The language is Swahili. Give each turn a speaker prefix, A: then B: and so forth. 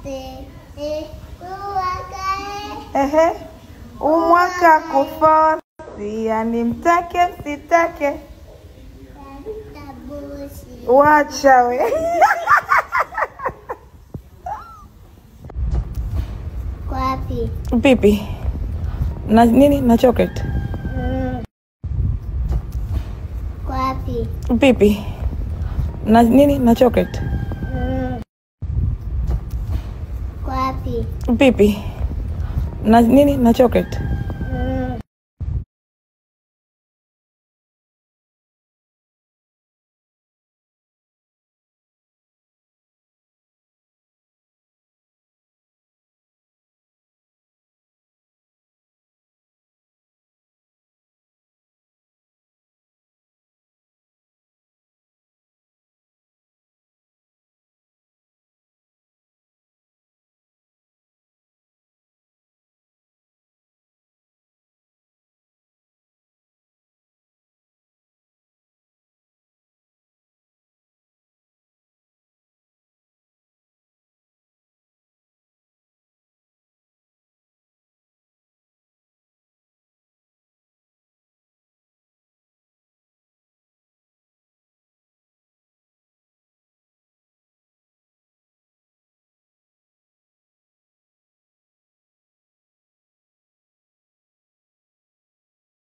A: Ehe, umwaka kufosi, yani mtake msitake, wacha we
B: Kwapi?
A: pipi na nini na chocolate
B: Kwapi?
A: pipi na nini na chocolate
B: Kwapi?
A: pipi na nini na chocolate